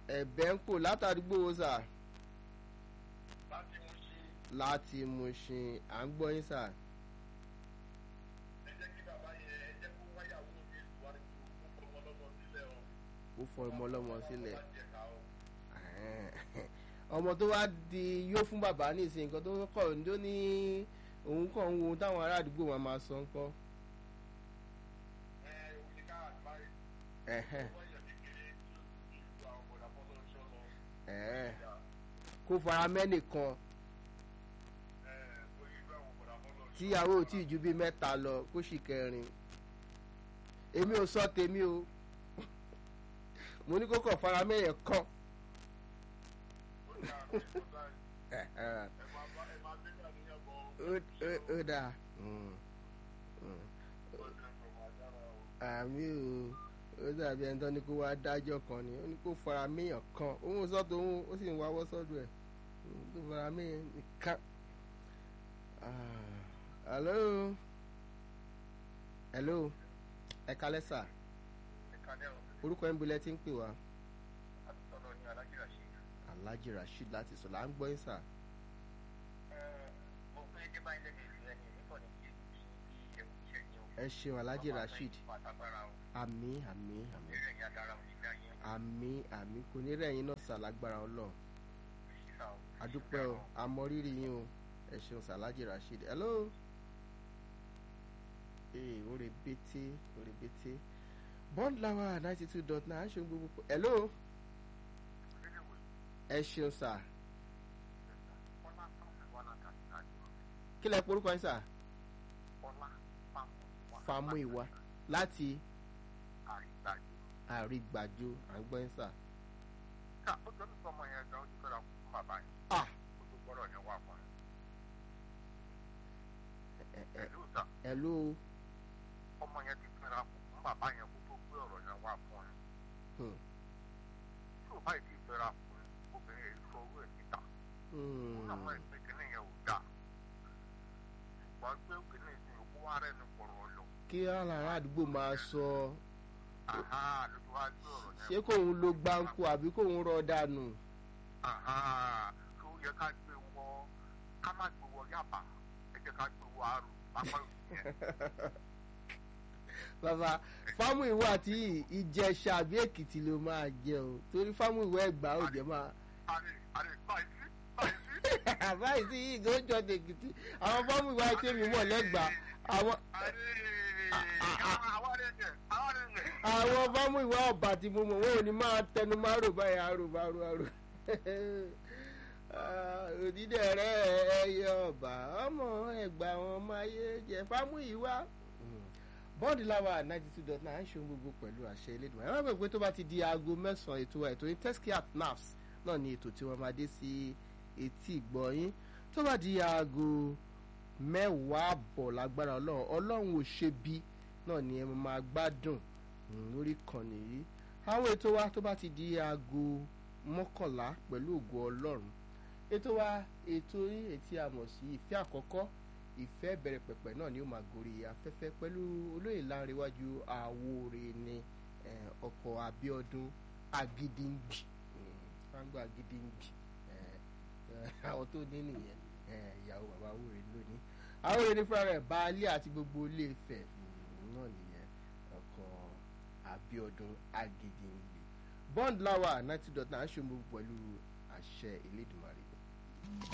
ẹ̀bẹ̀ ń kò látàdúgbò wo sà láti mú sí láti Mushin à ń gbọ́ yín sà. ẹ jẹ́ kí bàbá yẹn ẹ jẹ́ kó wáyàwó mi ìwádìí kó fọmọ lọ́mọ sílẹ̀ o. ó fọ ọmọ ọlọ́mọ sílẹ̀. Má jẹ ká o. ọmọ tó wá di yóò fún bàbá ní ìsìn nǹkan tó kọ̀ ní tó ní òun kàn ń wo ohun táwọn ará àdúgbò wọn máa sọ ńkọ́. ẹ òun ni ká àgbáyé Ẹ̀hẹ́n, wọ́n yẹ kékeré tí ó ti ju àwọn bọ̀dà fọ́lọ́ ṣọ́ lọ. ẹ̀hẹ́n. kó fara mẹ́nìkan ẹ kó yí ju àwọn bọ̀dà fọ́lọ́ ṣọ́. tíyàwó ò tí ì ju bíi mẹ́ta lọ kó sì kẹrin. èmi ò sọ tèmi o mo ní kó kàn fara mẹ́yẹ̀ kan. ó ní àrùn ìfọ̀dà yìí. Ẹ̀hẹ́n. ẹ máa bá ẹ máa gbé dàní yẹn bọ̀ ọ́. ó ó- ó dáa. Mm, mm. ó ní ẹ̀sọ́ máa dára o. àmì o ó dàbí ẹni tó ní kó wá dájọ́ kan ni ó ní kó fara méèyàn kan òun sọ́tò òun ó sì ń wáwọ́ sọ́dọ̀ ẹ̀ Mm, tó fara méèyàn nìkan. Ah, hello hello ẹ kalẹ́ sà ìkànnì ẹ̀rọ orúkọ ẹ̀ ń bolẹ̀ tí ń pè wá àtúntọ́nà ní alájìrà ṣe. Alhaji Rasheed láti sọ là ń gbọ́ yín sà mo fẹ́ dé báyìí lẹ́gbẹ̀ẹ́ ìlú ẹni nípa ní kí ebi kí bí ẹkú iṣẹ́ ní o. ẹ ṣeun Alhaji Rasheed pàtàkàrà o. àmì àmì àmì eré ẹ̀yà dára ò ní gbà yẹn. àmì àmì kò ní rẹ̀yìn náà sà lágbára Ọlọ́run sísá o. adúpẹ́ o àmọrírì yín o ẹ ṣeun sàlájì rasheed hello ee oore bété oore bété bond lawa ninety two dot nine aṣọ gbogbo pọ hello ẹ ṣeun sà kí lẹ porúkọ yín sà famu ìwà láti àrígbàjò à ń gbọ́ yín sà ah ẹ ẹ hello ọmọ yẹn ti fẹ́ra fún bàbá yẹn kó tó gbé ọ̀rọ̀ yẹn wá fún ẹ. Hmm. tí ò báyìí ti fẹ́ra fún obìnrin yẹn sọ owó ẹ̀ síta. ó náà mọ̀ ẹgbẹ́ kìíní yẹn ò dáa. ṣùgbọ́n gbé kìíní ìsìn òkú wa rẹ̀ ní pọ̀rọ̀ lọ. kí alára àdúgbò máa sọ àhá lójú wa gbé ọ̀rọ̀ yẹn. ṣé kóun lo gbáǹkù àbí kóun rọ dànù àhá tó yẹ ká gbé wọ ká má gbé wọ yàbá ẹ jẹ́ ká gbé wọ àrùn pápá òsì yẹn. bàbá fámù ìwọ àti ìjẹ̀ṣà àbí èkìtì ló máa jẹ o torí fámù ìwọ ẹgbàá ò jẹ máa àrè àrè báyìí sí báyìí sí. báyìí sí yìí tó ń jọ tèkìtì àwọn fámù ìwọ àti èmi mọ̀ lẹ́gbàá àwọn àrè àwọn rẹ̀ yẹn àwọn rẹ̀ yẹn. àwọn fámù ìwọ ọ̀bà tí mo mọ̀ wọn ò ní máa tẹnu máa rò báyìí àrò àrò àrò òdìdẹ rẹ ẹyẹ ọba ọmọ ẹgbà àwọn ọmọ ayé jẹ fámù ìwà bọ́ọ̀dì láwa ninety two dot nine ṣòun gbogbo pẹ̀lú àṣẹ elédùn àwọn àgbẹ̀ pé tó bá ti di aago mẹ́sàn-án ètò wa ètò yín teskia nafs náà ni ètò tí wọ́n máa dé sí etí ìgbọ̀nyín tó bá di aago mẹ́wàá bọ̀ lágbára ọlọ́run ọlọ́run ò ṣe bí náà ni ẹ máa gbádùn mm, lórí ìkànnì yìí àwọn ètò wa tó bá ti di aago mọ́kànlá pẹ̀lú ògo ọlọ́run ètò wa ètò yín ètí a mọ̀ sí ìfẹ́ àkọ́kọ́ ìfẹ́ bẹ̀rẹ̀ pẹ̀pẹ̀ náà ni ó máa gorí afẹ́fẹ́ pẹ̀lú olóyè láńrewájú àwòrè ni eh, ọkọ̀ Abíọ́dún Agídíǹgbì fáńgbà Agídíǹgbì eh, eh, àwọn tó ní nìyẹn eh, ìyàwó bàbá àwòrè lónìí àwòrè ní fúnra rẹ̀ baálé àti gbogbo ilé Ifẹ̀ mm, náà nìyẹn ọkọ̀ Abíọ́dún Agídíǹgbì bond lawa ninety dot nine ṣòmo pẹ̀lú àṣẹ Elédùmarè.